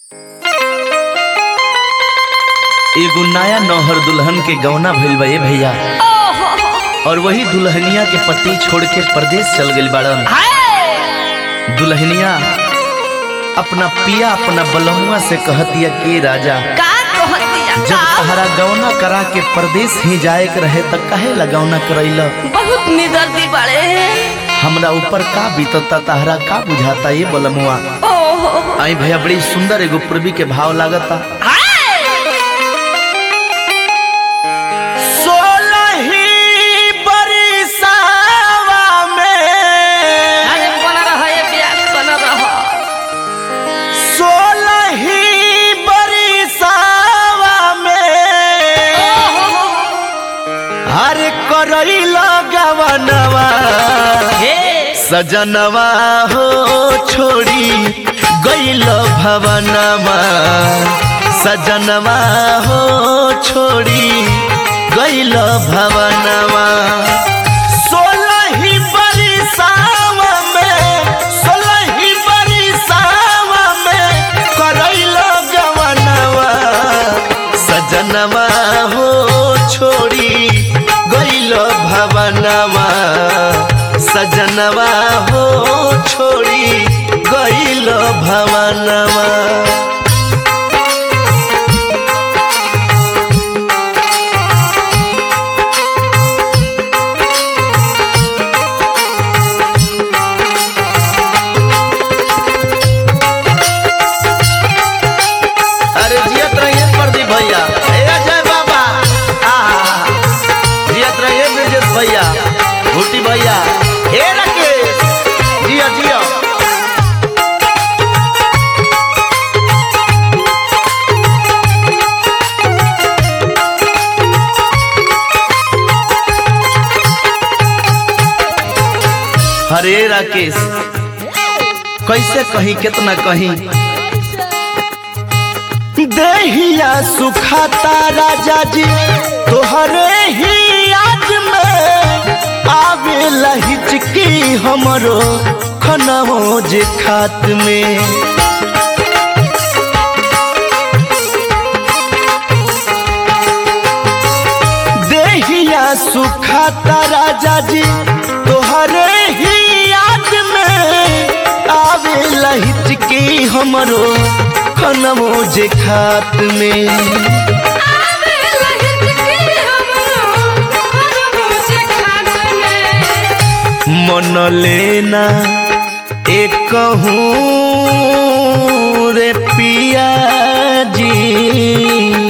एगो नया नौहर दुल्हन के गौना भइल बा ए भैया और वही दुल्हनिया के पति छोड़ के परदेश चल गइल बाड़न दुल्हनिया अपना पिया अपना बलहुआ से कहतिया के राजा का कहतिया जब का तहरा गौना करा के परदेश ही जाए के रहे त काहे लगौना करैला बहुत निदर्दी बड़े हमरा ऊपर का बीतता तहरा का बुझाता ये बलमुआ ओहो आई भैया बड़ी सुंदर एगो पूर्वी के भाव लागता सोलही बरिसावा में अरे बना रहा है प्यास बना रहा सोलही बरिसावा में हर करैल गवनवा हे सजनवा हो छोड़ी गैल भवनवा सजनवा हो छोड़ी गैल भवनवा सोलही बरिसावा में सोलही बरिसावा में करैल गवनवा सजनवा हो छोड़ी गैल भवनवा सजनवा हो छोड़ी गैल भवनवा अरे जियत रहिए प्रदीप भैया ए अजय बाबा आहा जियत रहिए ब्रजेश भैया भूटी भैया ए राकेश जियो जियो हरे राकेश कैसे कहीं कितना कहीं देहिया सुखाता राजा जी तोहरे ही याद में आवे लहिचकी हमरो खनवो जे खात में देहिया सुखाता राजा जी तोहरे ही याद में आवे लहिचकी हमरो खनवो जे खात में आवे लहित के हमरो हमरो से खात में मन लेना एक रे पिया जी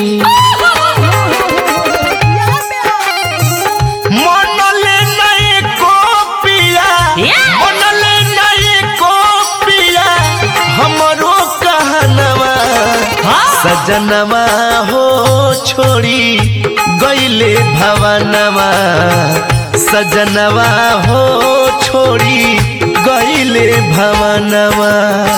मन लेना एको पिया मन लेना एको पिया हमरो कहनवा सजनवा हो छोड़ी गईले भवनवा सजनवा हो छोड़ी गईले भवनवा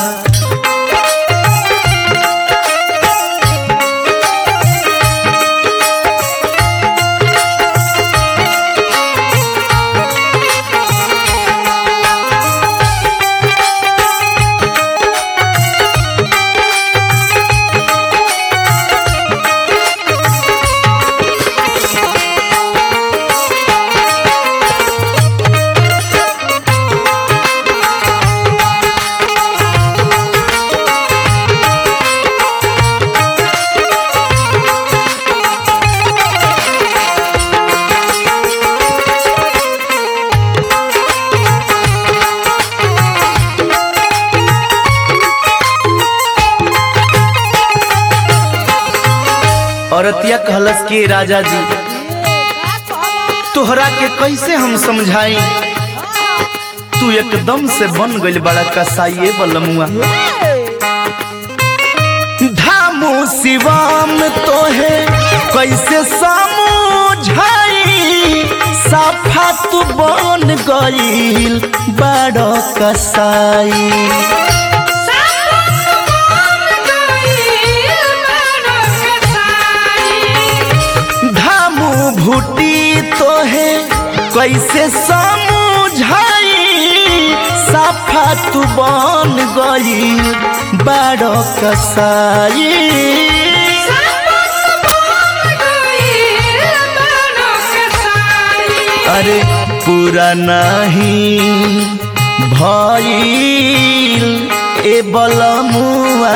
औरतिया कहलस के राजा जी तोहरा के कैसे हम समझाई तू एकदम से बन गइल बड़ा कसाइए बलमुआ धामू शिवाम तोहे कैसे समझाई साफा तू बन गइल बड़ा कसाई धामू भूटी तो है कैसे समझाई साफा तू बन गई बाड़ो कसाई अरे पूरा नहीं भइल ए बलमुआ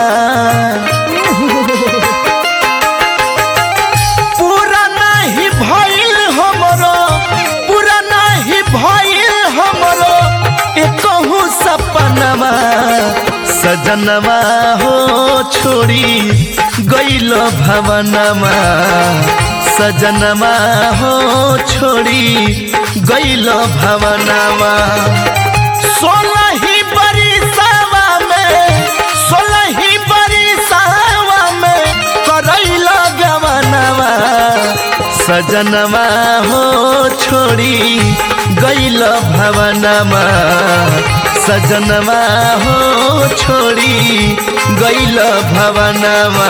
पूरा नहीं भइल हमरो पूरा नहीं भइल हमरो ए कहूँ सपनवा सजनवा हो छोड़ी गइल भवनमा सजनवा हो छोड़ी गइल भवनमा सोलही बरिसावा में सोलही बरिसावा में करैल गवनवा सजनवा हो छोड़ी गइल भवनमा सजनवा हो छोड़ी गइल भवनमा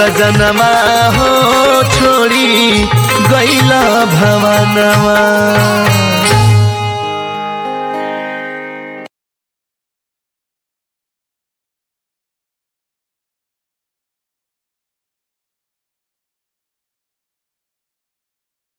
सजनवा हो छोड़ी गइल भवनमा